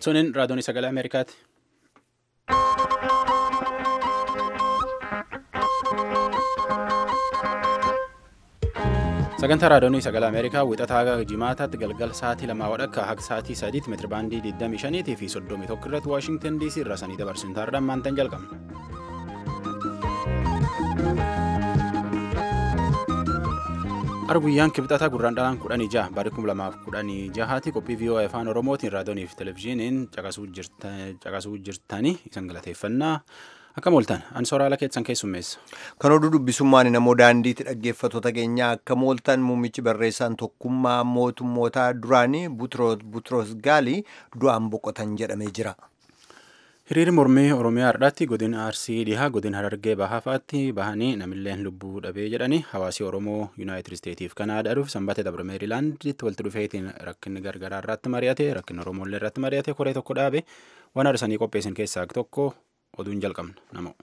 Suniin raadiyoon sagalee Ameerikaati. Sagantaa raadiyoon sagalee Ameerikaa wixataa jimaataatti galgala sa'aatii lamaa wadhakka haga sa'aatii sadiitti meetira baandii 25 fi 31 irratti Waashingtan DC irraa sanii dabarsuun taarraan maantan jalqabna. Arguyyaan kibxataa gurraan dhalaan kudhanii jaha barii kuma lamaaf kudhanii jahaati qophii VOA afaan Oromootiin raadiyoonii fi televizyiiniin caqasuu jirtanii isan galateeffannaa akkam ooltan ani soraala keessan keessummeessa. Kan oduu dubbisummaan namoo daandiitti dhaggeeffattoota keenyaa akkam ooltan muummichi barreessaan tokkummaa mootummootaa duraanii Butroos Gaalii du'aan boqotan jedhamee jira. Hiriirri mormii Oromiyaa har'aatti godina Arsii dhihaa godina Harargee Bahafaatti bahanii namilleen lubbuu dhabee jedhanii hawaasii Oromoo Yuunaayitid Isteetiif Kanaadaadhuuf sanbata dabre Meerilaanditti walitti dhufeetiin rakkinni gargaraa irratti mari'ate rakkinni Oromoolee irratti mari'ate koree tokko dhaabe waan arsanii qopheessan keessaa tokko oduun jalqabna namoo.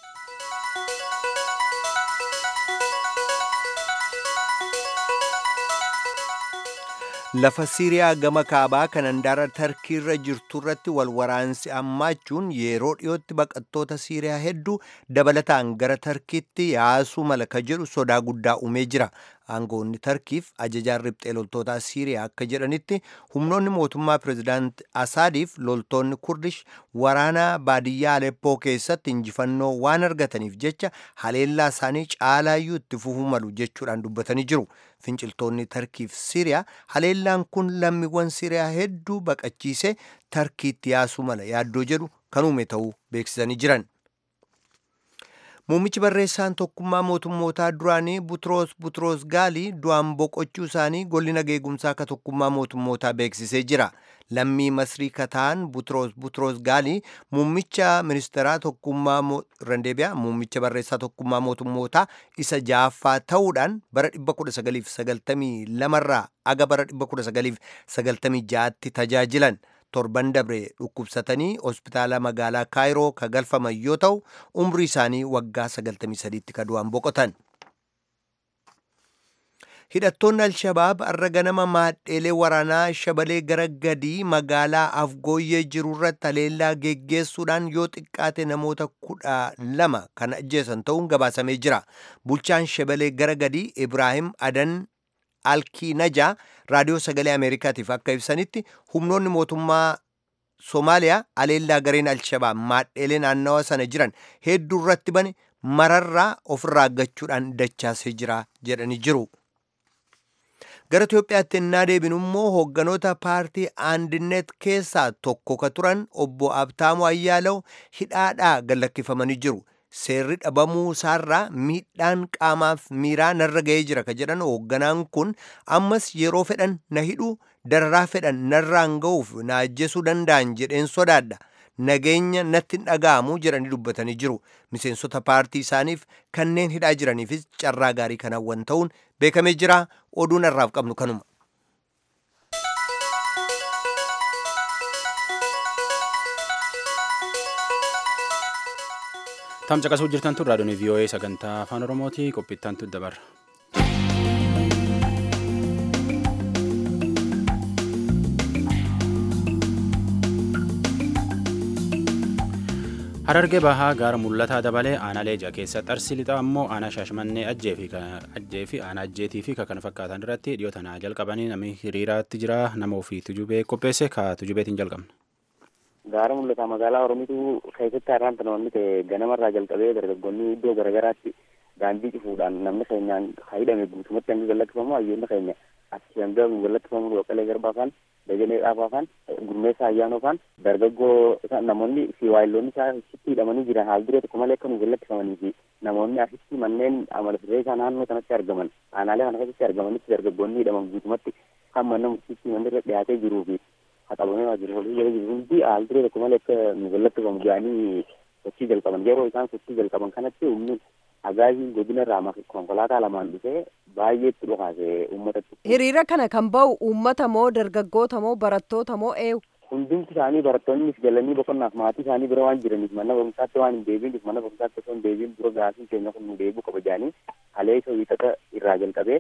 Lafa Siiriyaa gama kaabaa kan handaara Tarkiirra jirtu irratti wal waraansi hammaachuun yeroo dhiyootti baqattoota Siiriyaa hedduu dabalataan gara Tarkiitti yaasuu mala ka jedhu sodaa guddaa uumee jira. Aangoonni Tarkiif ajajaan riphxee loltootaa Siiriyaa akka jedhanitti humnoonni mootummaa Pireezidaant Asaadiif loltoonni Kurdish waraana baadiyyaa Aleppoo keessatti injifannoo waan argataniif jecha haleellaa isaanii caalaayyuu itti fufuu malu jechuudhaan dubbatanii jiru. Finciltoonni Tarkiif Siiriyaa haleellaan kun lammiiwwan Siiriyaa hedduu baqachiisee Tarkiitti yaasuu mala yaaddoo jedhu kan uume ta'uu beeksisanii jiran. Muummichi barreessaan tokkummaa mootummootaa duraanii Butroos Butroos Gaalii du'aan boqochuu isaanii golli nageegumsaa akka tokkummaa mootummootaa beeksisee jira. Lammii Masrii kataan Butroos Butroos Gaalii muummicha ministeeraa tokkummaa Randeebiyaa muummicha barreessaa tokkummaa mootummootaa isa ja'affaa ta'uudhaan bara 1992 irraa aga bara 1996tti tajaajilan. torban dabre dhukkubsatanii hospitaala magaalaa kaayiroo ka galfaman yoo ta'u umrii isaanii waggaa 93tti ka du'an boqotan. hidhattoonni alshabaab har'a ganama maadheelee waraanaa shabalee gara gadii magaalaa afgooyyee jiru irratti haleellaa geggeessuudhaan yoo xiqqaate namoota kudha lama kan ajjeesan ta'uun gabaasamee jira bulchaan shabalee gara gadii ibraahim adan alkii najaa raadiyoo sagalee ameerikaatiif akka ibsanitti humnoonni mootummaa soomaaliyaa haleellaa gareen alshabaab maadheelee naannawa sana jiran hedduu irratti bane mararraa ofirraa aggachuudhaan dachaasee jira jedhanii jiru. gara Itoophiyaatti ennaa deebinu immoo hoogganoota paartii aandinet keessaa tokko ka turan obbo Abtaamu Ayyaalaw hidhaadhaa gallakkifamanii jiru. seerri dhabamuu isaarraa miidhaan qaamaaf miiraa narra ga'ee jira ka jedhan hoogganaan kun ammas yeroo fedhan na hidhuu dararaa fedhan narraan ga'uuf na ajjeesuu danda'an jedheen sodaadha nageenya natti dhaga'amu jedhanii dubbatanii jiru miseensota paartii isaaniif kanneen hidhaa jiraniifis carraa gaarii kan hawwan ta'uun beekamee jira oduun irraaf qabnu kanuma. Tam caqasuu jirtan tun raadiyoon VOA sagantaa afaan Oromooti qophiittan tun dabarra. Harargee bahaa gaara mul'ataa dabalee aanaa leencaa keessatti arsi lixaa immoo aanaa shaashmannee ajjee fi aanaa ajjeetii fi kan fakkaatan irratti dhiyoo tanaa jalqabanii namni hiriiraatti jira nama ofii tujubee qopheesse ka tujubeetiin jalqabna. Gaara mul'ata magaalaa Oromiitu keessatti har'aan namoonni ta'e ganamarraa jalqabee dargaggoonni iddoo garaagaraatti daandii cufuudhaan namni keenyaan hidhame guutumatti hanga gallakkifamu hayyoonni keenya achi hanga gallakkifamu Boqqalee Garbaa faan Dajanee Dhaabaa faan Gurmeessaa Ayyaanoo faan dargaggoo namoonni fi waayiloonni isaa asitti hidhamanii jiran haal duree tokko malee akka nu gallakkifamanii fi namoonni asitti manneen amala sirree isaa naannoo sanatti argaman aanaalee kana keessatti argamanitti dargaggoonni hidhaman guutumatti kan mana murtiitti manni irra dhiyaatee jiruu fi haqabamee waajjira hojii jala jiru hundi haal duree tokko malee akka nu gallakkifamu jedhanii sochii jalqaban yeroo isaan sochii jalqaban kanatti humni agaaziin godina irraa konkolaataa lamaan dhufee baay'eetti dhukaase uummatatti. Hiriira kana kan ba'u uummata moo dargaggoota moo barattoota moo eenyu? Hundumti isaanii barattoonnis galanii boqonnaaf maatii isaanii bira waan jiraniif mana barumsaatti waan hin deebiiniif mana barumsaatti osoo hin deebiin dura gaasiin keenya kun nu deebi'u qaba jedhanii halee isa wiixata irraa jalqabee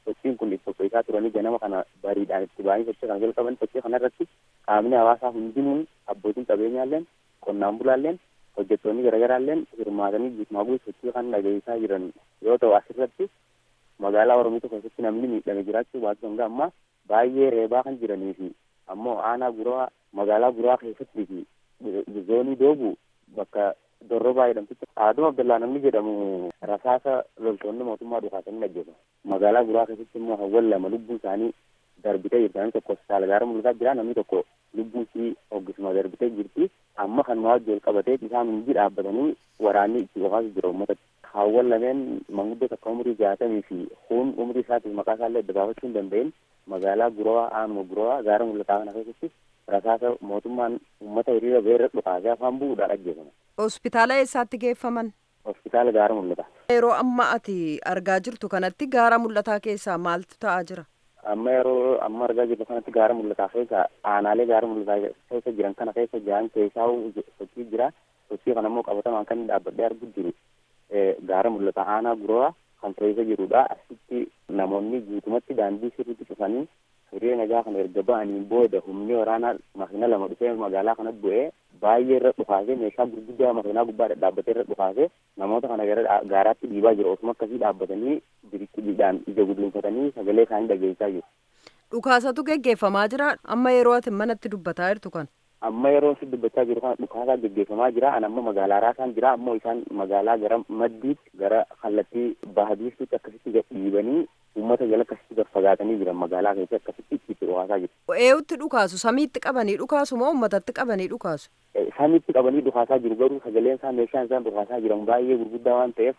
sochiin kun itti qopheessaa turanii ganama kana bariidhaan itti ba'anii sochii kana jalqaban sochii kanarratti qaamni hawaasaa hundinuun abbootiin qabeenyaalleen qonnaan bulaalleen hojjettoonni garaagaraalleen hirmaatanii guutumaa guutuu sochii kan dhageessaa jiran yoo ta'u asirratti magaalaa oromiyaa keessatti namni miidhame jiraachuu baatu hanga ammaa baay'ee reebaa kan jiranii fi ammoo aanaa guraa magaalaa guraa keessatti fi zoonii doobu bakka dorrobaa jedhamtutti aaduu abdallaa namni jedhamu rasaasa loltoonni mootummaa dhukaasanii ajjeefamu magaalaa guraa keessatti immoo hawwan lama lubbuu isaanii darbitee jirti namni tokko hospitaala gaara mul'ataa jira namni tokko lubbuu isii hoggisuma darbitee jirti amma kan wajji ol qabatee isaan hundi dhaabbatanii waraanni itti qofaasu jira uummata hawwan lameen manguddoo takka umurii jaatamii fi kun umurii isaatiif maqaa isaallee adda baafachuu hin danda'in magaalaa gurawaa aanuma gurawaa gaara mul'ataa kana keessatti rasaasa mootummaan uummata hiriira beerra dhukaasee afaan bu'uudhaan ajjeefama. Hospitaala eessaatti geeffaman? Hospitaala gaara mul'ata. Yeroo amma ati argaa jirtu kanatti gaara mul'ataa keessaa maaltu ta'aa jira? Amma yeroo amma argaa jirru kanatti gaara mul'ataa keessa aanaalee gaara mul'ataa keessa jiran kana keessa jiran keessaa sochii jira. Sochii kana immoo qabatamaan kan dhaabbadhee arguu jiru gaara mul'ataa aanaa guraa kan keessa jirudha. Asitti namoonni guutumatti daandii sirriitti cufanii hiriira nagaa kana erga ba'aniin booda humni waraanaa makiina lama dhufee magaalaa kana bu'ee baay'ee irra dhukaasee meeshaa gurguddaa makiinaa gubbaa dhadhaabbatee irra dhukaasee namoota kana gara gaaraatti dhiibaa jiru osuma akkasii dhaabbatanii biriqqiidhaan ija gudunfatanii sagalee isaanii dhageessaa jiru. Dhukaasatu geggeeffamaa jira amma yeroo ati manatti dubbataa jirtu kan. Amma yeroo si dubbachaa jiru kana dhukaasaa geggeeffamaa jira an amma magaalaa raasaan jira ammoo isaan magaalaa gara maddiitti gara kallattii bahabiiftuutti akkasitti gad dhiibanii uummata jala akkasitti gad fagaatanii jiran magaalaa keessatti akkasitti itti dhukaasaa jiru. Eeyutti dhukaasu samiitti qabanii dhukaasu moo uummatatti qabanii dhukaasu? Samiitti qabanii dhukaasaa jiru garuu sagaleen isaa meeshaan isaan dhukaasaa jiran baay'ee gurguddaa waan ta'eef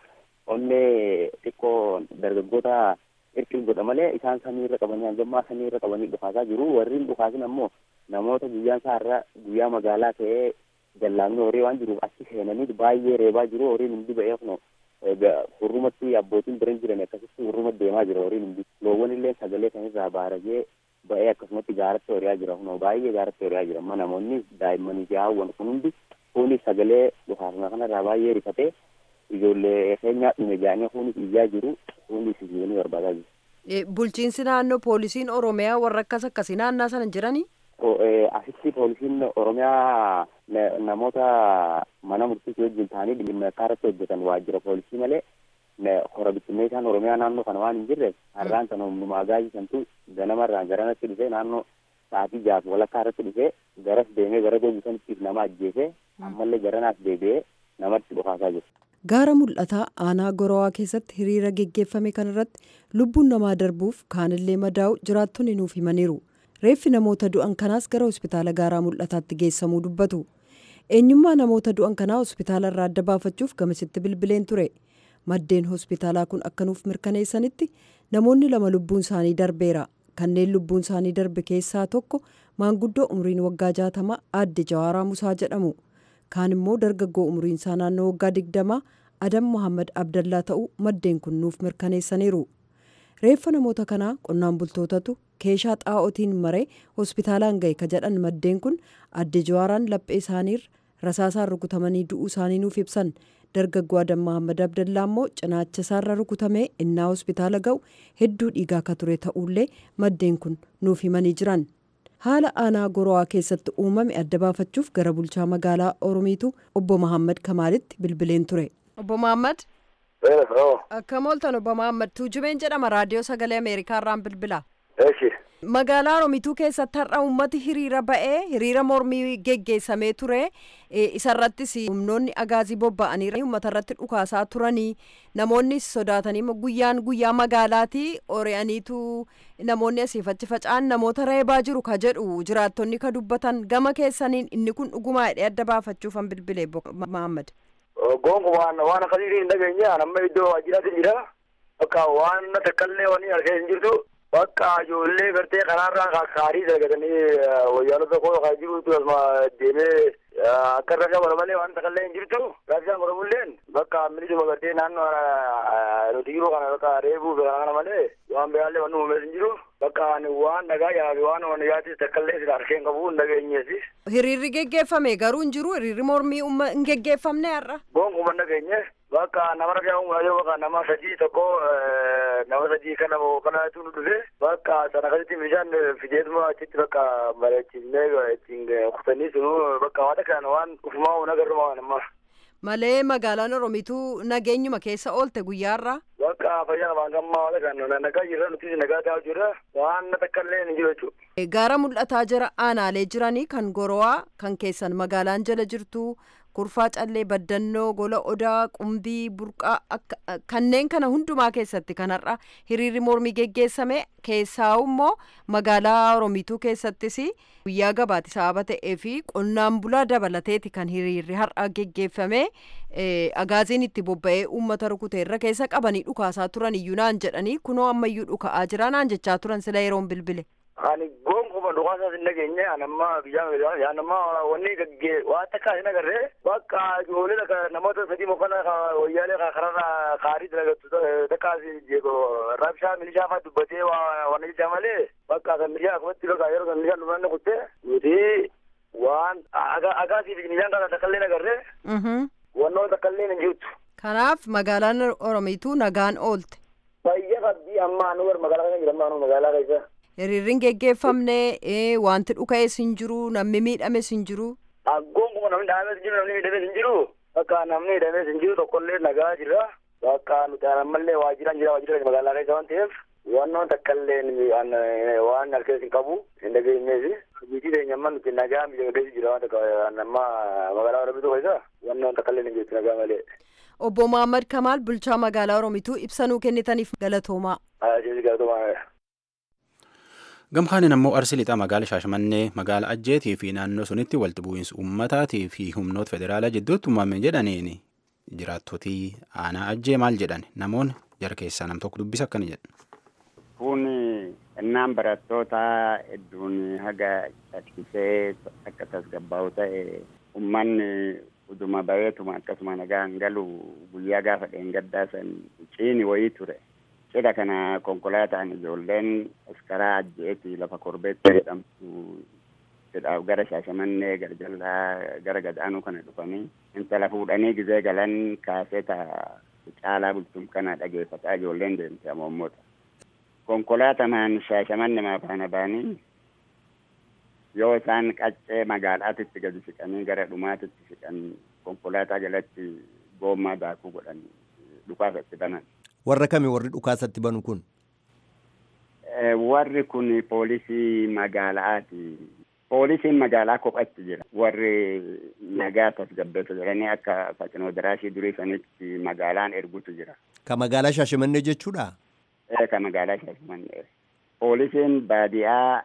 onnee xiqqoo dargaggoota irkiin godha malee isaan samiirra qabanii hangammaa samiirra qabanii dhukaasaa jiru warri dhukaasin ammoo namoota guyyaan isaa irra guyyaa magaalaa ta'ee jallaamni horii waan jiruuf achi seenanii baay'ee reebaa jiru horiin hundi ba'ee kuno hurrumatti abbootiin biran jiran akkasitti hurruma deemaa jira horiin hundi loowwan illee sagalee kanirraa baaragee ba'ee akkasumatti gaaratti horiyaa jira kuno baay'ee gaaratti horiyaa jira amma namoonni daa'immanii fi haawwan kun hundi kunis sagalee dhukaasuma kanarraa baay'ee rifatee ijoollee keenyaa dhume jaanii kunis iyyaa jiru kunis ijoollee barbaadaa jiru. Bulchiinsi naannoo poolisiin Oromiyaa warra akkas akkasii naannaa sana jiranii? Asitti poolisiin Oromiyaa namoota mana murtiisii wajjin ta'anii dhimma irratti hojjetan waajjira poolisii malee hora bittinneessaan Oromiyaa naannoo kana waan hin jirre har'aan sana humnuma agaajisantu ganamarraan garanatti dhufee naannoo sa'aatii jaaf walakkaa irratti dhufee garas deemee gara gogisanitti nama ajjeesee ammallee garanaas deebi'ee namatti dhukaasaa jiru. Gaara mul'ataa aanaa Gorawaa keessatti hiriira geggeeffame kanarratti lubbuun namaa darbuuf kaanillee madaa'u jiraattonni nuuf himaniiru. Reeffi namoota du'an kanaas gara hospitaala gaaraa mul'ataatti geessamuu dubbatu. Eenyummaa namoota du'an kanaa hospitaala irraa adda baafachuuf gamasitti bilbileen ture. Maddeen hospitaalaa kun akka nuuf mirkaneessanitti namoonni lama lubbuun isaanii darbeera. Kanneen lubbuun isaanii darbe keessaa tokko maanguddoo umriin waggaa jaatamaa aadde Jawaaraa Musaa jedhamu. kaan immoo dargaggoo umriin isaa naannoo waggaa digdamaa adam mohammad abdallaa ta'uu maddeen kun nuuf mirkaneessaniiru reeffa namoota kanaa qonnaan bultootatu keeshaa xaa'otiin maree hospitaalaan ga'e ka jedhan maddeen kun adde jawaaraan laphee isaaniirra rasaasaan rukutamanii du'uu isaanii nuuf ibsan dargaggoo adam mohammad abdallaa immoo cinaacha isaarra rukutamee innaa hospitaala ga'u hedduu dhiigaa ka ture ta'ullee maddeen kun nuuf himanii jiran. haala aanaa gorowaa keessatti uumame adda baafachuuf gara bulchaa magaalaa oromiitu obbo Mahammad Kamaalitti bilbileen ture. Obbo Mahammad. Akkam ooltan obbo Mahammad Tuujubeen jedhama raadiyoo sagalee Ameerikaa irraan bilbila. Magaalaa Oromiituu keessatti har'a uummati hiriira ba'ee hiriira mormii geggeessamee ture isarrattis humnoonni agaazii bobba'anii uummata irratti dhukaasaa turanii namoonni sodaatanii guyyaan guyyaa magaalaati ori'aniitu namoonni asiif achi faca'an namoota reebaa jiru ka jedhu jiraattonni ka dubbatan gama keessaniin inni kun dhugumaa hidhee adda baafachuufan bilbilee Mahammad. Gonkumaan waan akkasii hin dhageenye amma iddoo waajjiraatti jira bakka waan takkaallee waan argee hin jirtu. bakka ijoollee gartee karaarraa kakkaarii dalagatanii wayyaanota koo kaa jirutu asuma deemee akka irra qabana malee waan takallee hin jirtu gaafisaan godhamulleen bakka milisuma gartee naannoo nuti jiru kana bakka reebuuf kana malee waan biraallee wanni uumees hin jiru bakka ani waan dhagaa yaafi waan waan yaatis takkallee sila harkeen qabu hin dhageenyeesi. Hiriirri geggeeffame garuu hin jiru hiriirri mormii hin geggeeffamne har'a. Gonkuman dhageenye bakka nama ragaa uumaa yoo bakka nama sadii tokko nama sadii kana kanatu nu dhufe bakka sana akkasitti meeshaan fideetuma achitti bakka bareechisnee ittiin kutanii sunu bakka waan kana waan ufumaa waan agarruma waan amma. Malee magaalaan Oromiituu nageenyuma keessa oolte guyyaarraa. Bakka fayyaa waan gammaa waan kana nagaa jirra nuti nagaa ta'aa jirra waan takka illee hin jiru jechuudha. Gaara mul'ataa jira aanaalee jiranii kan gorowaa kan keessan magaalaan jala jirtu kurfaa callee baddannoo gola odaa qumbii burqaa kanneen kana hundumaa keessatti kanarra hiriirri mormii geggeessame keessaa immoo magaalaa oromiituu keessattis guyyaa gabaati sababa ta'ee fi qonnaan bulaa dabalateeti kan hiriirri har'a geggeeffame agaaziin itti bobba'ee uummata rukute irra keessa qabanii dhukaasaa turan iyyuu naan jedhanii kunoo ammayyuu dhuka'aa jira naan jechaa turan sila yeroon bilbile. Ani gonkumaa dhukaasaa hin dhageenye anamma biyyaa anamma wanni gaggee waan takka hin agarree bakka ijoollee namoota sadii mokana wayyaalee kararra kaarii dalagattu takkaas rabshaa milishaa fa'aa dubbatee waan jechaa malee bakka kan milishaa akkumatti bakka yeroo kan milishaan dhumanne kutte nuti waan agaasiif milishaan kana takka illee hin agarree wannoon takka illee hin jirtu. Kanaaf magaalaan Oromiituu nagaan oolte. Fayyaa qabdii amma anu gara magaalaa kana jira amma magaalaa keessa. hiriirriin geggeeffamne wanti dhuka'es hin jiru namni miidhames hin jiru. Aggoon kuma namni dhaabames hin jiru namni miidhames hin jiru bakka namni miidhames hin jiru tokkollee nagaa jira bakka nuti ammallee waajjiraan jira waajjira magaalaa keessa waan ta'eef wannoon takkallee waan halkees hin qabu hin dhageenyees hojii teenya amma nuti nagaa miidhagdees jira waan takka amma magaalaa Oromiituu keessa wannoon takkallee hin jirtu nagaa malee. Obbo Muhammad Kamaal bulchaa magaalaa Oromiituu ibsa nuu kennitaniif galatoomaa. Galatoomaa. Gamkaanin ammoo Arsii lixaa magaala Shaashamannee magaala Ajjeetii fi naannoo sunitti walitti bu'iinsa uummataatii fi humnoota federaalaa jidduutti uumame jedhaniin jiraattotii aanaa Ajjee maal jedhan namoonni jara keessaa nam tokko dubbisa akkana jedhan. Kun innaan barattoota hedduun haga caccabsee akka tasgabbaa'u ta'e uummanni uduma bareetuma akkasuma nagaan galu guyyaa gaafa dheengaddaa san ciini wayii ture. Cidha kana konkolaataan ijoolleen askaraa ajjeetii lafa korbeetti jedhamtu cidhaaf gara shaashamannee gara jallaa gara gadaanuu kana dhufanii intala fuudhanii gizee galan kaaseta caalaa bultum kana dhageeffataa ijoolleen deemte amommoota. Konkolaataan shaashamanne maafaana baanii yoo isaan qaccee magaalaatitti gadi siqanii gara dhumaatitti siqan konkolaataa jalatti goommaa daakuu godhan dhukaasa itti banan. warra kami warri dhukaasatti banu kun warri kun poolisii magaalaati poolisiin magaalaa kophatti jira warri nagaa tasgabbeessu jedhanii akka fakkeenyaa daraashii durii sanitti magaalaan ergutu jira. ka magaalaa shaashimannee jechuudha. ka magaalaa shaashimannee poolisiin baadiyaa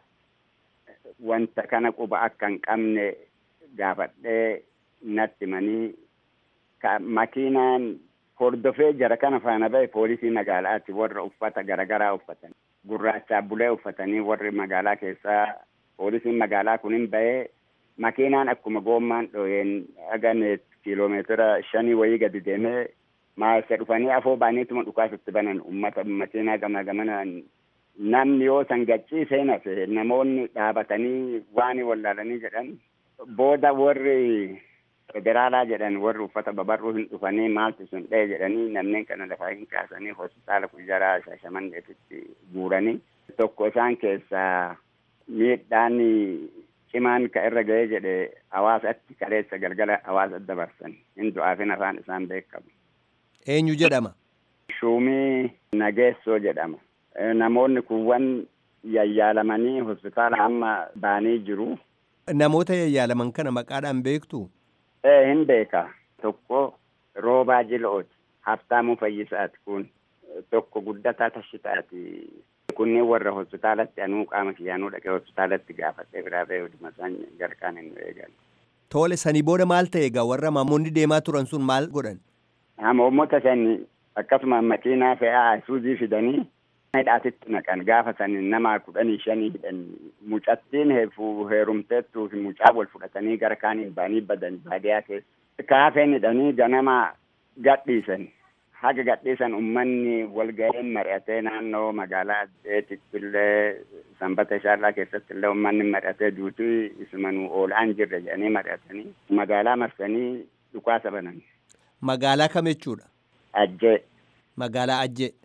wanta kana quba akka hin qabne gaafadhee natti manii makiinaan hordofee jara kana faana bahe poolisii magaalaatti warra uffata garagaraa uffatan gurraachaa bulee uffatanii warri magaalaa keessaa poolisiin magaalaa kunin bahee makiinaan akkuma goommaan dhoyeen aganeet kiiloomeetira shanii wayii gadi deemee maasa dhufanii afoo baaniituma dhukaasatti banan ummata makiinaa gama gamanaan namni yoo san gaccii seenase namoonni dhaabatanii waan wallaalanii jedhan booda warri federaalaa jedhan warri uffata babarruu hin dhufanii maaltu sun dhee jedhanii namneen kana lafaa hin kaasanii hospitaala kujjaraa shaashamanneetitti guuranii tokko isaan keessaa miidhaan cimaan ka irra ga'ee jedhe hawaasatti kaleessa galgala hawaasa dabarsan hin du'aafin afaan isaan beekamu. Eenyu jedhama? Shuumii Nageessoo jedhama. Namoonni kuwwan yayyaalamanii hospitaala amma baanii jiru. Namoota yayyaalaman kana maqaadhaan beektu? Ee hin beeka. Tokko Roobaa Jilo'ooti. Haftaamuu Fayyisaati kun. Tokko Guddataa Tashitaati. Kunneen warra hospitaalatti anuu qaama kiyyaanuu dhaqee hospitaalatti gaafadhee biraa ba'ee hodhuma isaan garqaan hin eegan. Tole sanii booda maal ta'e egaa warra maamonni deemaa turan sun maal godhan? Hamoommota san akkasuma makiinaa fe'aa isuuzii fidanii hidhaatitti naqan gaafa san nama kudhanii shanii hidhan mucattiin heerumteettuu fi mucaa wal fudhatanii gara kaaniin baanii badan baadiyaa keessa kaafeen hidhanii ganama gadhiisan haga gadhiisan ummanni walga'een mari'atee naannoo magaalaa addeetitti illee sanbata shaallaa keessatti illee ummanni mari'atee duutii isumanuu oolaan jirre jedhanii mari'atanii magaalaa marsanii dhukaasa banan. Magaalaa kam jechuudha? Ajjee. Magaalaa Ajjee.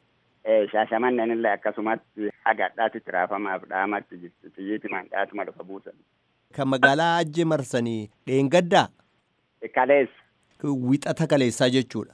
shaashamanneen illee akkasumatti hagadhaatti tiraafamaaf dhaamatti jirti xiyyiiti mandhaatuma dhufa buusan. Kan magaalaa ajjee marsanii dheengaddaa Kaleessa. wixata kaleessaa jechuudha.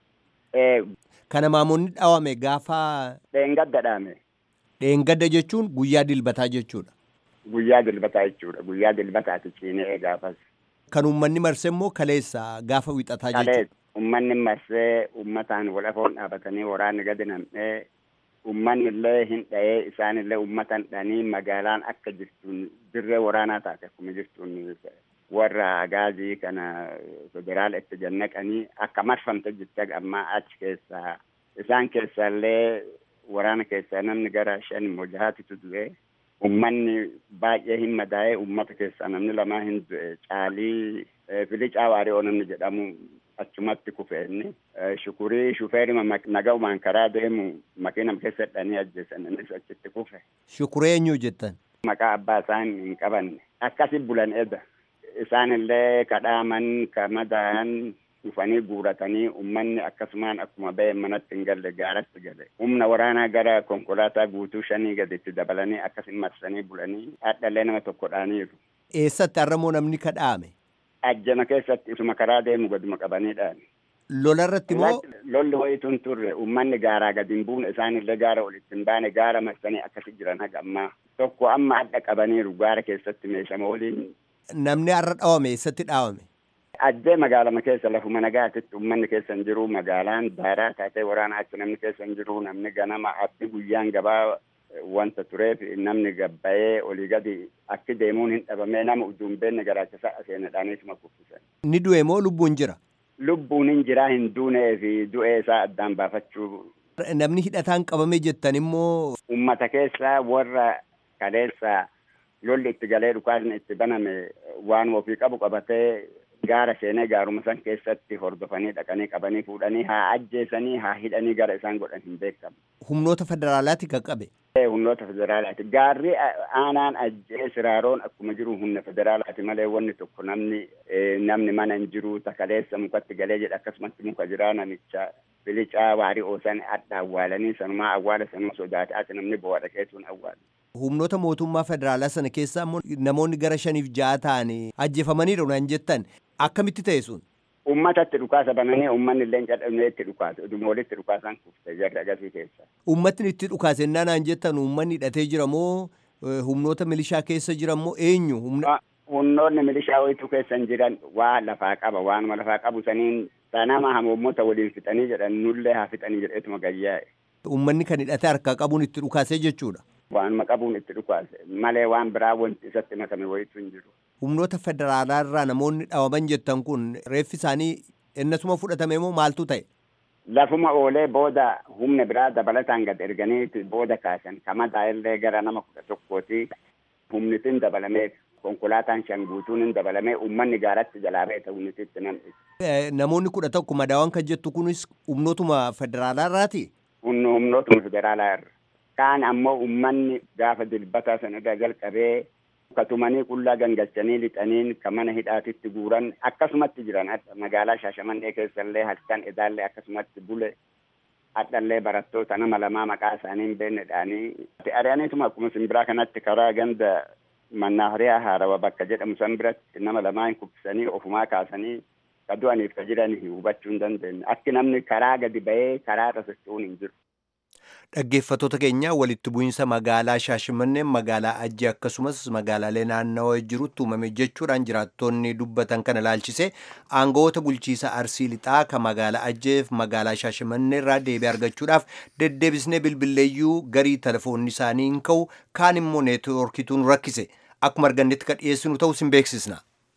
Eh, Kana maamonni dhawame gaafa Dheengadda dhaame dheengadda jechuun guyyaa dilbataa jechuudha. guyyaa dilbataa jechuudha guyyaa dilbataati ciinee gaafas. Kan uummanni marse immoo kaleessa gaafa wixataa jechuudha. Kaleessa ummanni marsee ummataan wal afoon dhaabatanii waraanni gadi nam'ee ummanni illee hin dha'ee isaan illee ummatan dhanii magaalaan akka jirtuun dirree waraanaa taate akkuma jirtuun warra agaazii kana federaala itti jannaqanii akka marfamte jirte ammaa achi keessaa isaan keessaa illee waraana keessaa namni gara shan immoo jahaatitu du'e ummanni baay'ee hin madaa'e ummata keessaa namni lamaa hin du'e caalii filicaa waari'oo namni jedhamu achumatti kufe inni shukurii shufeerima nagaumaan karaa deemu makiinam keessa hidhanii ajjeesan innis achitti kufe Shukuree eenyu jettan? maqaa abbaa isaan hin qabanne akkasi bulan eda isaan illee kadhaaman kamadaan dhufanii guuratanii ummanni akkasumaan akkuma ba'e manatti hin galle gaaratti gale humna waraanaa gara konkolaataa guutuu shanii gaditti dabalanii akkasin marsanii bulanii hadhallee nama tokko dhaaniiru Eessatti har'amoo namni kadhaame? ajjama keessatti isuma karaa deemu gaduma qabaniidhaan Lola irratti immoo lolli wayituun turre ummanni gaaraa gadi hin buune isaanillee gaara walitti hin baane gaara marsanii akkasi jiran haga ammaa tokko amma adda qabaniiru gaara keessatti meeshama waliin namni har'a dhawame eessatti dhaawame? ajjee magaalama keessa lafuma nagaatitti ummanni keessa hin jiru magaalaan daaraa taatee waraana achi namni keessa hin jiru namni ganama abdi guyyaan gabaa wanta tureef namni gabbayee olii gadi akki deemuun hin dhabamee nama ujuun beenne garaachisa seenadhaaniituma kuffisan. Ni du'e moo lubbuun jira? Lubbuun hin jiraa hin duunee fi du'ee isaa addaan baafachuu Namni hidhataan qabame jettan immoo ummata keessaa warra kaleessa lolli itti galee dhukaasni itti baname waan ofii qabu qabatee gaara seenee gaaruma san keessatti hordofanii dhaqanii qabanii fuudhanii haa ajjeesanii haa hidhanii gara isaan godhan hin beekamu. humnoota federaalaati kan qabe. Humnoota federaalaati. Gaarri aanaan ajjee siraaroon akkuma jiru humna federaalaati malee wanni tokko namni namni mana hin jiru takaleessa mukatti galee jedha akkasumatti muka jira namicha bilicaa waarii oosan adda awwaalanii sanumaa awwaala sanuu sodaate ati namni bo'aa dhaqeetuun awwaala. Humnoota mootummaa federaalaa sana keessaa immoo namoonni gara shaniif ja'a ta'anii ajjeefamaniidha naan jettan akkamitti ta'e sun? Uummatatti dhukaasa bananii uummanni illee cadhamee itti dhukaase dhuma walitti dhukaasan kufte jarri agarsiis keessa. Uummatni itti dhukaase innaa naan jettan uummanni hidhatee jira moo humnoota milishaa keessa jira moo eenyu? Humnoonni milishaa wayituu keessa hin jiran waa lafaa qaba waanuma lafaa qabu saniin sanama hamoommota waliin fixanii jedhan nullee haa fixanii jedheetuma gayyaa'e. Uummanni kan hidhatee harkaa qabuun itti dhukaasee jechuudha. Waanuma qabuun itti dhukaase malee waan biraa wanti isatti makame wayituu hin jiru. Humnoota federaalaa irraa namoonni dhawaman jettan kun reeffi isaanii innasuma fudhatame moo maaltu ta'e? Lafuma oolee booda humna biraa dabalataan gad erganii booda kaasan kamadaa illee gara nama kudha tokkooti humnitiin dabalamee konkolaataan shan guutuun hin dabalamee uummanni gaaratti jalaa ba'e humnititti nam'ise. Namoonni kudha tokko madaawwan kan jettu kunis humnootuma federaalaa irraati? Humnootuma federaalaa irra. Kaan ammoo uummanni gaafa dilbataa sanarraa jalqabee katumanii qullaa gangalchanii lixaniin ka mana hidhaatitti guuran akkasumatti jiran magaalaa Shaashamannee keessallee halkan edaallee akkasumatti bule hadhallee barattoota nama lamaa maqaa isaanii hin beeknedhaanii ari'aniituma akkuma simbiraa kanatti karaa ganda mannaahariyaa haarawa bakka jedhamu san biratti nama lamaa hin kubbisanii ofumaa kaasanii ka du'aniif ka jiran hubachuu hin dandeenye akki namni karaa gadi ba'ee karaa irra socho'uun hin jiru. Dhaggeeffattoota keenya walitti bu'iinsa magaalaa Shaashimannee magaalaa Ajjii akkasumas magaalaalee naannawaa jirutti uumame jechuudhaan jiraattonni dubbatan kana ilaalchise aangawoota bulchiisa Arsii Lixaa kan magaalaa Ajjeef magaalaa Shaashimannee irraa deebii argachuudhaaf deddeebisnee bilbilleeyyuu garii telefoonni isaanii hin ka'u kaan immoo neetwoorkituun rakkise akkuma argannetti kan dhiyeessinu ta'us hin beeksisna.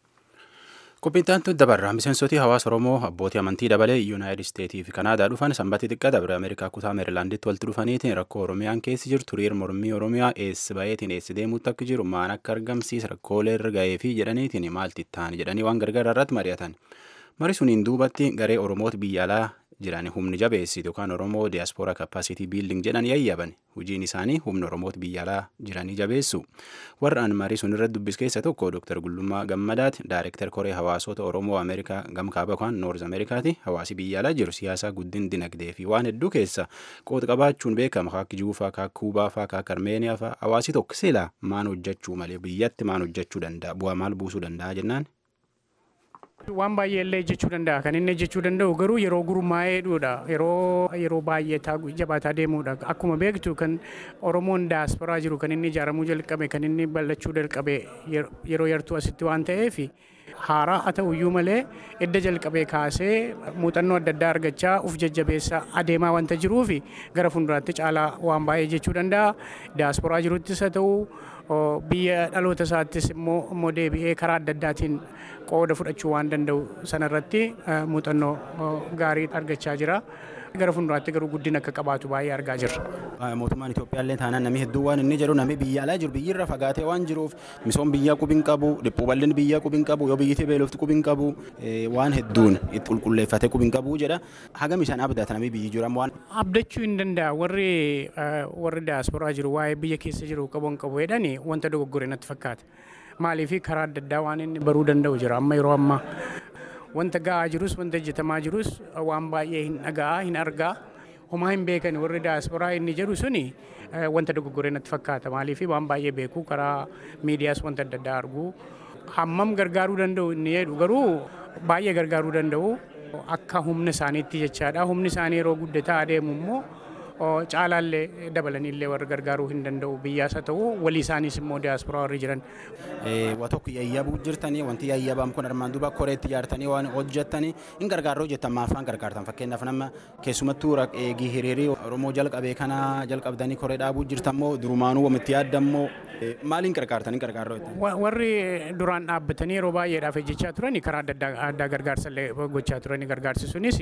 Qophiintaantu dabarra miseensoti hawaasa Oromoo abbootii amantii dabalee Yuunaayitid Isteetii fi Kanaadaa dhufan sanbata xiqqaa dabre Ameerikaa kutaa Meerilaanditti walitti dhufaniitiin rakkoo Oromiyaan keessi jirtu hiriir mormii Oromiyaa eessi bayeetiin eessi deemuutti akka jiru maan akka argamsiisa rakkoolee irra ga'ee fi jedhaniitiin maalti ta'an jedhanii waan gargaara irratti mari'atan. Mari suniin duubatti garee Oromoota biyya alaa jiran humni jabeessitu yookaan Oromoo diiyaaspooraa kappaasitii biilding jedhan yayyaban hojiin isaanii humna Oromoota biyya alaa jiranii jabeessu. Warra an marii sun irratti dubbis keessa tokko Dr. Gullummaa Gammadaati Daayirektar Koree Hawaasota Oromoo Ameerikaa gamkaaba yookaan Noorz Ameerikaati hawaasi biyya alaa jiru siyaasa guddin dinagdee fi waan hedduu keessa qooda qabaachuun beekama akka Juufaa akka Kuubaa fa'aa akka Armeeniyaa fa'aa hawaasi tokko sila maan hojjechuu malee biyyatti maan hojjechuu danda'a bu'aa maal buusuu danda'a jennaan. Waan baay'ee illee jechuu danda'a. Kan inni jechuu danda'u garuu yeroo gurmaa'ee dhuudha. Yeroo yeroo baay'ee jabaataa deemuudha. Akkuma beektu kan Oromoon daasporaa jiru kan inni ijaaramuu jalqabe kan inni bal'achuu jalqabe yeroo yartuu asitti waan ta'eef haaraa haa ta'uyyuu malee edda jalqabee kaasee muuxannoo adda addaa argachaa uf jajjabeessaa adeemaa wanta jiruuf gara fuulduraatti caalaa waan baay'ee jechuu danda'a. Daasporaa jiruttis haa ta'u biyya dhaloota isaattis immoo immoo deebi'ee karaa adda addaatiin qooda fudhachuu waan danda'u sanarratti muuxannoo gaarii argachaa jira. Gara fuulduraatti garuu guddina akka qabaatu baay'ee argaa jirra. Mootummaan Itoophiyaallee taanaan namni hedduun waan inni jedhu namni biyya alaa jiru biyyirra fagaatee waan jiruuf misoom biyyaa qubiin qabu dhiphuu bal'inni biyyaa qubiin qabu yoo biyyittii beelofti qubiin qabu waan hedduun itti qulqulleeffatee qubiin qabu jedha. Hagam isaan abdata namni biyyi jiru waan. Abdachuu hin danda'a warri warri daasporaa jiru waa'ee biyya keessa jiru qabuun qabu jedhani wanta dogoggore natti fakkaata. Maaliif karaa adda addaa waan inni baruu danda'u jira amma yeroo ammaa. wanta ga'aa jirus wanta hojjetamaa jirus waan baay'ee hin dhaga'aa hin argaa homaa hin beekan warri daasporaa inni jedhu suni wanta dogoggoree natti fakkaata maaliif waan baay'ee beeku karaa miidiyaas wanta adda addaa argu hammam gargaaruu danda'u inni jedhu garuu baay'ee gargaaruu danda'u akka humna isaaniitti jechaadha humni isaanii yeroo guddataa adeemu immoo caalaallee dabalaniillee warra gargaaruu hin danda'u biyyaas haa ta'u walii isaaniis immoo diyaasporaa warri jiran. Waa tokko yayyabuu jirtanii wanti yayyabaam kun armaan duuba koreetti ijaartanii waan hojjettanii hin gargaarroo jettan maafaan gargaartan fakkeenyaaf nama keessumattuu eegii hiriirii Oromoo jalqabee kana jalqabdanii koree dhaabuu jirtan moo durumaanuu wamitti yaaddan moo maaliin gargaartan hin gargaarroo jettan? Warri duraan dhaabbatanii yeroo baay'eedhaaf hojjechaa turani karaa adda addaa gargaarsa illee gochaa turani gargaarsi sunis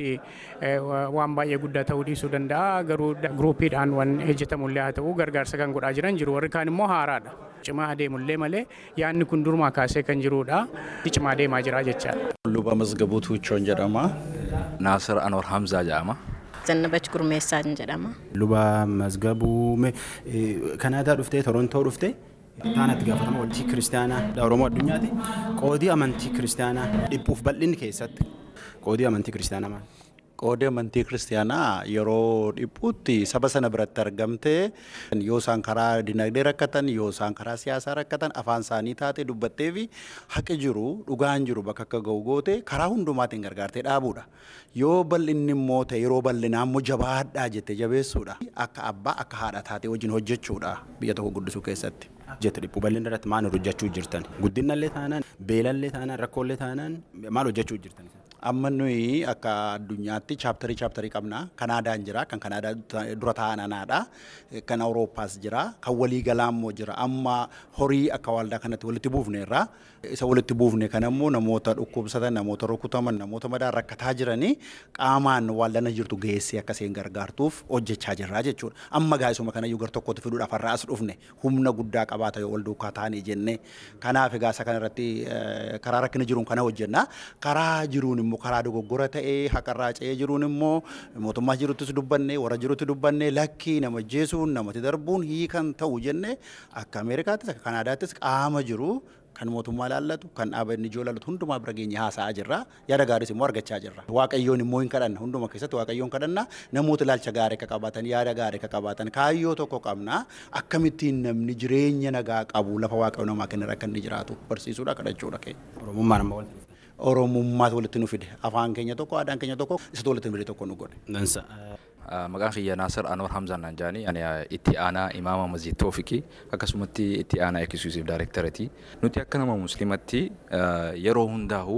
waan baay'ee guddaa ta'uu dhiisuu danda'a garuu gruupiidhaan waan hojjetamullee haa ta'u gargaarsa kan godhaa jiran jiru warri kaan immoo haaraadha. Cimaa adeemullee malee yaadni kun durumaa kaasee kan jirudha. Cimaa adeemaa jira jechaadha. Luba Masgabuu Tuuchoon jedhama. Naasir Anwar Hamzaa jedhama. Zannabach Gurmeessaan jedhama. Luba Masgabuu Kanaadaa dhuftee Torontoo dhuftee taanatti gaafatama waldaa kiristaanaa Oromoo addunyaati. Qoodii amantii kiristaanaa dhiphuuf bal'inni keessatti qoodii amantii kiristaanaa maali? qoodii amantii kiristaanaa yeroo dhiphuutti saba sana biratti argamtee yoo isaan karaa dinagdee rakkatan yoo isaan karaa siyaasaa rakkatan afaan isaanii taate dubbattee fi haqi jiru dhugaan jiru bakka akka ga'u goote karaa hundumaatiin gargaartee dhaabuudha. Yoo bal'inni immoo ta'e yeroo bal'inaa immoo jabaadhaa jettee jabeessuudha. Akka abbaa akka haadha taatee wajjin hojjechuudha biyya tokko guddisuu keessatti. Jette dhiphu bal'inni irratti maal hojjechuu jirtan? Guddinallee taanaan beelallee taanaan rakkoolee taanaan maal hojjechuu jirtan? amma nuyi akka addunyaatti chaaptarii chaaptarii qabna kanaadaan jira kan kanaadaa dura ta'an anaadha kan awurooppaas jira kan walii galaa immoo jira amma horii akka waldaa kanatti walitti buufne irraa isa walitti buufne kan ammoo namoota dhukkubsatan namoota rukutaman namoota madaan rakkataa jiranii qaamaan waldana jirtu geessee akkasiin gargaartuuf hojjechaa jirra jechuudha amma gaa'isuma kana gar tokkotti fiduudhaaf har'a as dhufne humna guddaa qabaata yoo wal duukaa taane jenne kanaaf egaa isa kanarratti karaa rakkina jiruun kana hojjenna karaa jiruun immoo karaa dogoggora ta'ee haqarraa ce'ee jiruun immoo mootummaa jiruttis dubbanne warra jirutti dubbanne lakkii nama jeesuun namatti darbuun hiikan ta'u jenne akka Ameerikaattis akka Kanaadaattis qaama jiru kan mootummaa laallatu kan dhaabbanni ijoo laallatu hundumaa bira geenye haasa'aa jirra yaada gaariis immoo argachaa jirra waaqayyoon immoo hin kadhanna hunduma keessatti waaqayyoon kadhanna namoota ilaalcha gaarii akka qabaatan yaada gaarii akka qabaatan kaayyoo tokko qabna akkamittiin namni jireenya nagaa qabu lafa waaqayyo namaa kennerra akka inni jiraatu barsiisuudha kadhachuudha kee. Oromummaan amma walitti Oromummaatu walitti nu fide afaan keenya tokko aadaan keenya tokko isatu walitti nu fide tokko nu godhe. Dansa. Maqaan kiyya Naasir Anwar Hamzaan naan jaani ani itti aanaa imaama masjid Toofikii akkasumatti itti aanaa eksklusiv daayirektarati. Nuti akka nama muslimatti yeroo hundaa'u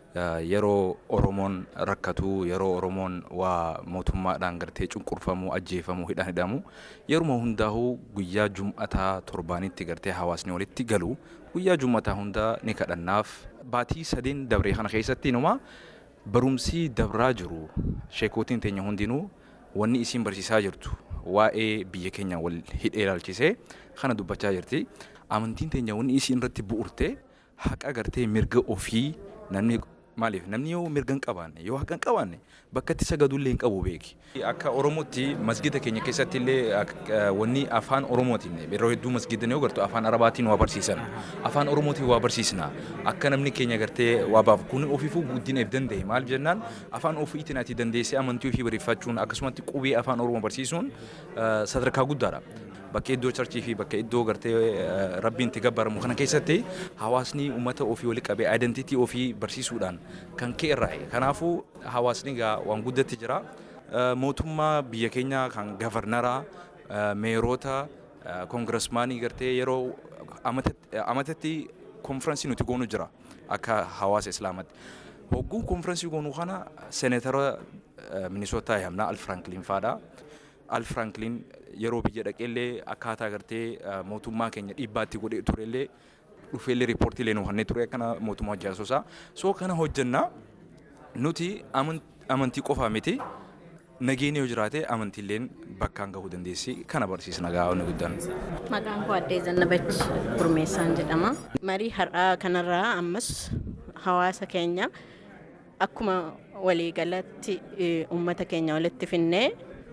yeroo Oromoon rakkatu yeroo Oromoon waa mootummaadhaan gartee cunqurfamu ajjeefamu hidhaan hidhamu yeruma hundaa'u guyyaa jum'ataa torbaanitti gartee hawaasni walitti galu guyyaa jum'ataa hundaa ni kadhannaaf baatii sadeen dabree kana keessatti numa barumsi dabraa jiru sheekootiin teenya hundinuu wanni isiin barsiisaa jirtu waa'ee biyya keenya wal hidhee ilaalchisee kana dubbachaa jirti. Amantiin teenya wanni isiin irratti bu'urte haqa gartee mirga ofii namni Maaliif namni yoo mirga hin qabaanne yoo haqa hin qabaanne bakka itti sagadullee hin qabu beeki. Akka Oromootti masgida keenya keessatti illee wanni afaan Oromootiin yeroo hedduu masgidan yoo gartu afaan Arabaatiin waa barsiisan. Afaan Oromootiin waa barsiisna. Akka namni keenya gartee waa baafu kun ofiifuu guddinaaf danda'e maal jennaan afaan ofiitiin ati dandeessee amantii ofii barreeffachuun akkasumatti qubee afaan Oromoo barsiisuun sadarkaa guddaadha. bakka iddoo charchii fi bakka iddoo gartee rabbiin itti gabbaramu kana keessatti hawaasni uummata ofii wali qabee identitii ofii barsiisuudhaan kan ka'e irraa kanaafuu hawaasni gaa waan guddatti jira mootummaa biyya keenya kan gavarnaraa meerota koongiresmaanii gartee yeroo amatatti konfiraansii nuti goonu jira akka hawaasa islaamatti. Hogguu konfiraansii goonuu kana seenetara minisootaa yaamnaa al firankiliin faadha. al firankiliin yeroo biyya dhaqeellee akkaataa gartee mootummaa keenya dhiibbaatti godhee turellee dhufeellee riippoortiilee nu hannee ture akkana mootummaa hojjaasosaa soo kana hojjannaa nuti amantii qofaa miti nageenya yoo jiraate amantiilleen bakkaan gahuu dandeessi kana barsiisna gaa'onni guddaan. Maqaan koo Addee Zannabach Gurmeessaan jedhama. Marii har'aa kanarraa ammas hawaasa keenya akkuma waliigalatti uummata keenya walitti finnee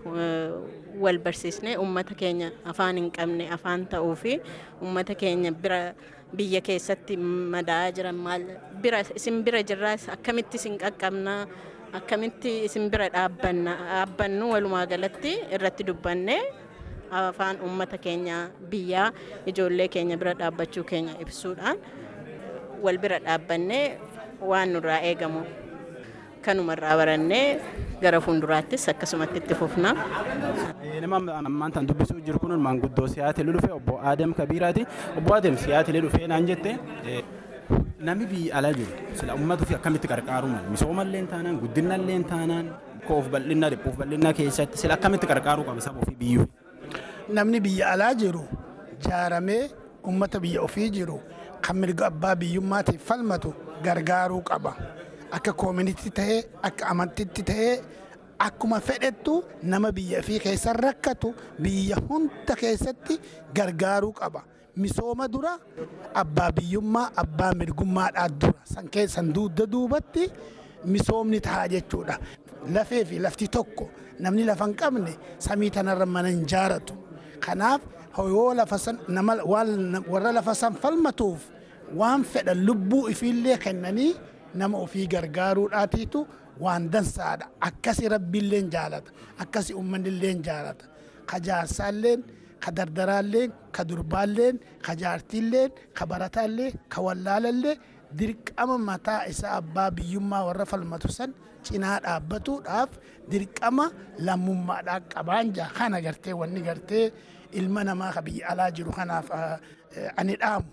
wal barsiisnee uummata keenya afaan hin qabne afaan ta'uu fi uummata keenya bira biyya keessatti madaa'aa jiran maal bira isin bira jirraas akkamitti isin qaqqabna akkamitti isin bira dhaabbannu walumaa galatti irratti dubbanne afaan uummata keenya biyyaa ijoollee keenya bira dhaabbachuu keenya ibsuudhaan wal bira dhaabbannee waan nurraa eegamu kanumarraa barannee gara fuulduraattis akkasumatti itti fufna. Nama ammaan tan dubbisuu jiru kun maanguddoo siyaatilee dhufe obbo Aadam Kabiiraati. Obbo Aadam siyaatilee dhufee naan jette namni biyya alaa jiru sila uummata ofii akkamitti qarqaaru misoomallee taanaan guddinallee taanaan koof bal'inaa dhiphuuf bal'inaa keessatti sila akkamitti qarqaaruu qaba saba ofii biyyuu. Namni biyya alaa jiru jaaramee uummata biyya ofii jiru kan mirga abbaa biyyummaatiif falmatu gargaaruu qaba. akka koominiti ta'ee akka amantitti ta'ee akkuma fedhettu nama biyya ofii keessa rakkatu biyya hunda keessatti gargaaruu qaba. Misooma dura abbaa biyyummaa abbaa mirgummaadhaa dura san keessan duudda duubatti misoomni ta'a jechuudha. Lafee fi lafti tokko namni lafa hin qabne samii tanarra mana hin jaaratu. Kanaaf yoo lafa san nama warra lafa san falmatuuf waan fedhan lubbuu ifiillee kennanii nama ofii gargaaruudhaatiitu waan dansaadha. Akkasi rabbiilleen jaalata. Akkasi uummanilleen jaalata. Ka jaarsaalleen, ka dardaraalleen, ka durbaalleen, ka jaartiilleen, ka barataallee, ka wallaalallee dirqama mataa isaa abbaa biyyummaa warra falmatu san cinaa dhaabbatuudhaaf dirqama lammummaadhaa qabaan jaa kana gartee wanni gartee ilma namaa ka biyya alaa jiru kanaaf ani dhaamu.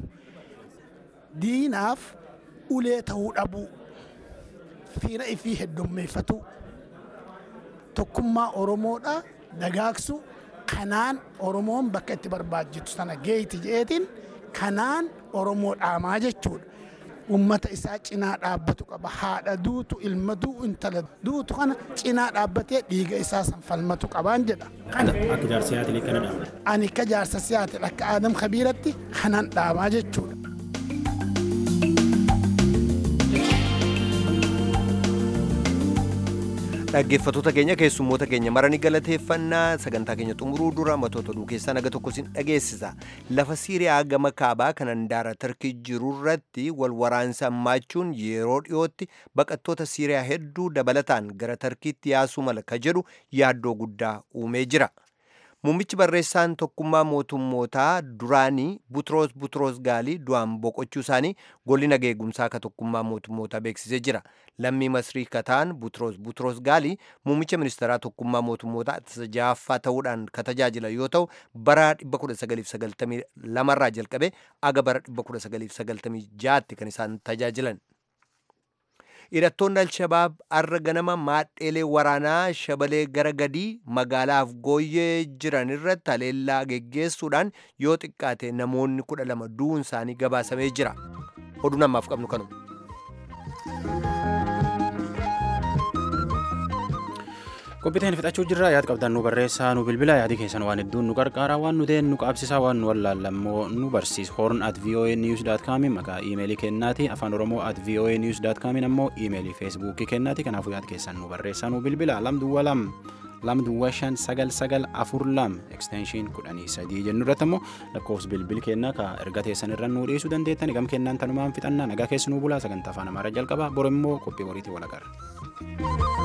Diinaaf ulee ta'uu dhabuu fiira ifii heddummeeffatu tokkummaa oromoodha dagaagsu kanaan oromoon bakka itti barbaajjitu sana geeyti jeetiin kanaan oromoo dhaamaa jechuudha. Ummata isaa cinaa dhaabbatu qaba. Haadha duutu, ilma du'u, intala duutu kana cinaa dhaabbatee dhiiga isaa san falmatu qabaan jedha. Akka jaarsa siyaatilee kana dhaama. Ani akka jaarsa siyaatilee akka Aadam Kabiiratti kanan dhaamaa jechuudha. dhaggeeffattoota keenya keessummoota keenya marani galateeffannaa sagantaa keenya xumuruu dura matoota oduu keessaa naga tokko sin dhageessisa lafa siiriyaa gama kaabaa kan handaara tarkii jirurratti wal waraansa hammaachuun yeroo dhiyootti baqattoota siiriyaa hedduu dabalataan gara tarkiitti yaasuu mala ka jedhu yaaddoo guddaa uumee jira Muummichi barreessaan tokkummaa mootummootaa duraanii Butroos Butroos Gaalii du'aan boqochuu isaanii golli nageegumsaa ka tokkummaa mootummootaa beeksisee jira. Lammii Masrii Kataan Butroos Butroos Gaalii muummicha ministeeraa tokkummaa mootummootaa ja'affaa ta'uudhaan ka tajaajila yoo ta'u bara 1992 irraa jalqabee aga bara 1996tti kan isaan tajaajilan. hidhattoonni alshabaab arra ganama maadheelee waraanaa shabalee gara gadii magaalaaf gooyyee jiran irratti haleellaa geggeessuudhaan yoo xiqqaate namoonni kudha lama du'uun isaanii gabaasamee jira oduu namaaf qabnu kanuma. qophiiteen fixachuu jirra yaad qabdan nu barreessaa nu bilbila yaadi keessan waan hedduun nu qarqaara waan nu deen nu qaabsisaa waan nu wallaallammoo nu barsiis horn at voa news dot com maqaa iimeelii kennaati afaan oromoo at voa news dot com ammoo iimeelii feesbuukii kennaati kanaafuu yaad keessan nu barreessaa nu bilbila lam duwwa lam lam duwwa shan sagal sagal afur lam ekstenshiin kudhanii sadii jennu irratti ammoo lakkoofsi bilbil kennaa ka erga teessan irra nu dhiisuu dandeettan gam kennaan tanumaan fixannaa nagaa keessanuu bulaa sagantaa afaan amaaraa jalqaba bor immoo qophii boriitii walagarra.